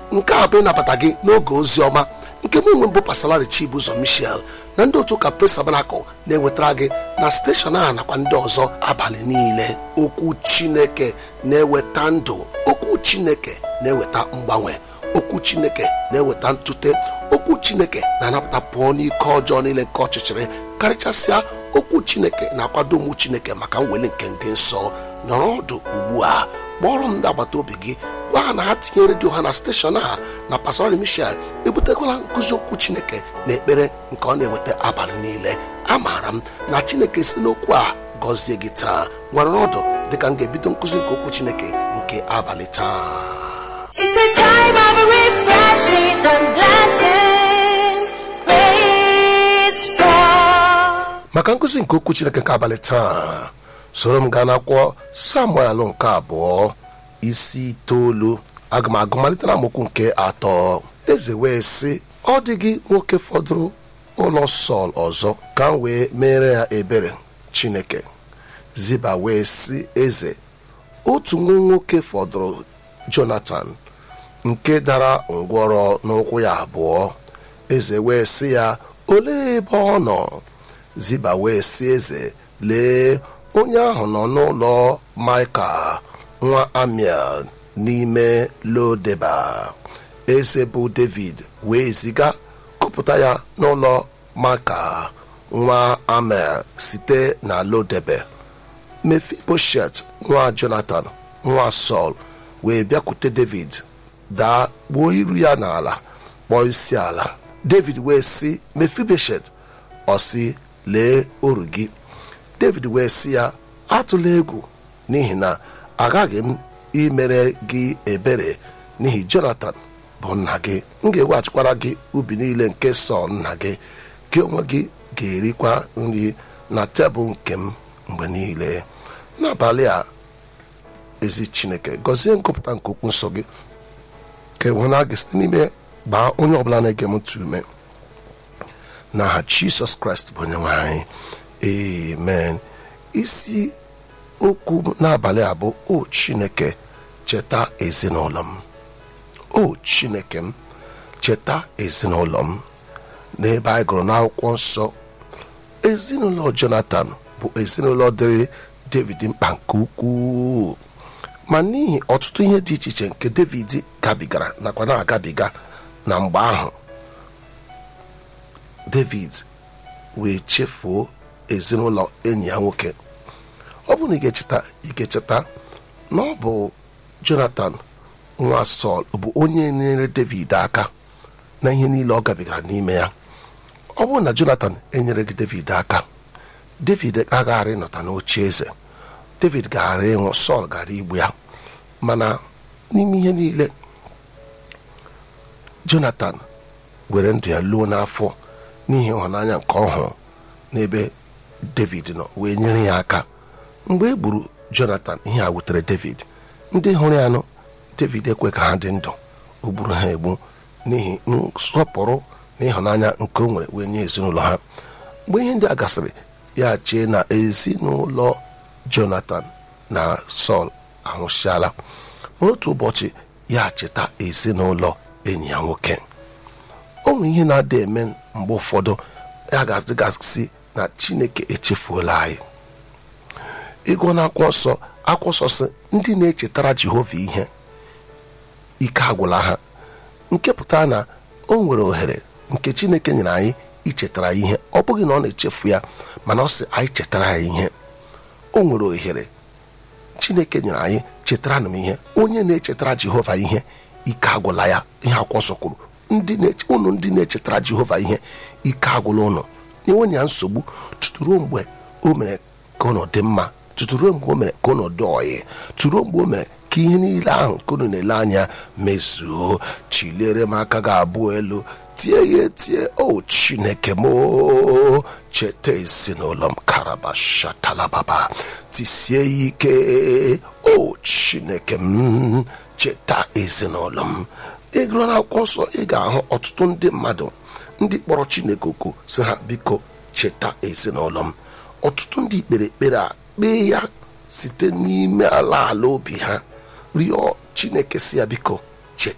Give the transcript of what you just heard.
nke a bụ ịnabata gị n'oge ozi ọma nke mụ onwe mbụ pasalari chibuzo michel na ndị otu ụka pres tabanakụl na-ewetara gị na steshọn a nakwa ndị ọzọ abalị niile okwu chineke na-eweta ndụ okwu chineke na-eweta mgbanwe okwu chineke na-eweta ntute okwu chineke na-anapụta pụọ n'ike ọjọọ niile nke ọchịchịrị karịchasịa okwu chineke na-akwado ụmụ chineke maka mweli nke ndị nsọ nọrọ ọdụ ugbu a kpọrọ m ndị agbata obi gị gwa ha na ha tinye redio ha na steshọn a na pastorali michel ebutekwala nkụzi okwu chineke na ekpere nke ọ na-eweta abalị niile amaara m na chineke si n'okwu a gọzie gị taa nwere ọdụ dịka m ga-ebido nkụzi nke okwu chineke nke abalị taa It's a time of refreshing and blessing. Praise God. maka nkụzi nke okwu chineke nke abalị taa soro m gaa n'akwụkwọ samuel nke abụọ isi itoolu aga m agụ malite na amokwu nke atọ eze wee sị ọ dịghị nwoke fọdụrụ ụlọ sọl ọzọ ka m wee mere ya ebere chineke ziba wee sị eze otu nwa nwoke fọdụrụ jonatan nke dara ngwọrọ n'ụkwụ ya abụọ eze wee sị ya olee ebe ọ nọ ziba wee sị eze lee onye ahụ nọ n'ụlọ maịka nwa amiel n'ime lodeba eze bụ david wee ziga kụpụta ya n'ụlọ maịka nwa amiel site na lodebe mefiboshet nwa jonathan nwa sọl wee bịakwute david daa kpuo iru ya n'ala kpọọ isi ala david wee sị mefiboshet ọ sị lee oru gị david wee sị ya atụla egwu n'ihi na aghaghị m imere gị ebere n'ihi jonathan bụ nna gị m ga-eweghachikwara gị ubi niile nke sọl nna gị gị onwe gị ga-erikwa nri na tebụl nke m mgbe niile n'abalị a ezi chineke gọzie ngụpụta nke okwu nsọ gị ka enwena gị site n'ime gbaa onye ọbụla na-ege m ntị ume n'aha jisọs kraịst bụ onye nwe anyị amen isi okwu n'abalị a bụ o chineke cheta ezinụlọ m o chineke m cheta ezinụlọ m n'ebe anyị gụrụ n'akwụkwọ nsọ ezinụlọ jonathan bụ ezinụlọ dịrị david mkpa nke ukwuu ma n'ihi ọtụtụ ihe dị iche iche nke david gabigara nakwa na-agabiga na mgbe ahụ david wee chefuo ezinụlọ enyi ya nwoke ọ bụrụ na ị ga-echeta ị ga-echeta na ọ bụ jonathan nwa sọl bụ onye nyere david aka na ihe niile ọ gabigara n'ime ya ọ bụrụ na jonathan enyere gị david aka david agaghara ịnọta n'oche eze david gaghara ịnwụ sọl gara igbu ya mana n'ime ihe niile jonathan were ndụ ya luo n'afọ n'ihi ịhụnanya nke ọhụụ n'ebe david nọ wee nyere ya aka mgbe e gburu jonathan ihe a wutere david ndị hụrụ ya nụ david ekwe ka ha dị ndụ o gburu ha egbu n'ihi nsọpụrụ na ịhụnanya nke o nwere wee nye ezinụlọ ha mgbe ihe ndị a gasịrị ya chee na ezinụlọ jonathan na sọl anwụsịala n'otu ụbọchị ya cheta ezinụlọ enyi ya nwoke o nwere ihe na-ada eme mgbe ụfọdụ ya ga-adịgasị na chineke echefuola anyị ịgụ na akwụkwọ nsọ akwụkwọ nsọ sị ndị na-echetara jehova ihe ike agwụla ha nke pụtara na o nwere ohere nke chineke nyere anyị ichetara ihe ọ bụghị na ọ na-echefu ya mana ọ sị anyị chetara ya ihe o nwere ohere chineke nyere anyị chetara m ihe onye na-echetara jehova ihe ike agwụla ya ihe akwụkwọ nsọ kwuru unu ndị na-echetara jehova ihe ike agwụla ụnụ enwenye ya nsogbu tuturuo mgbe o mere ka ụnụ dị mma tuturuo mgbe o mere ka ụnụ dị ọyị turuo mgbe o mere ka ihe niile ahụ nke unu na-ele anya mezuo chiliere m aka gị abụọ elu tie ya etie o chineke m o cheta ezinụlọ m karabashatalababa tisie ya ike o chineke m cheta ezinụlọ m ịgụrụ n'akwụkwọ nsọ ị ga-ahụ ọtụtụ ndị mmadụ ndị kpọrọ chineke oku si ha biko cheta ezinụlọ m ọtụtụ ndị kpere ekpere a kpee ya site n'ime ala ala obi ha rịọ chineke si ya biko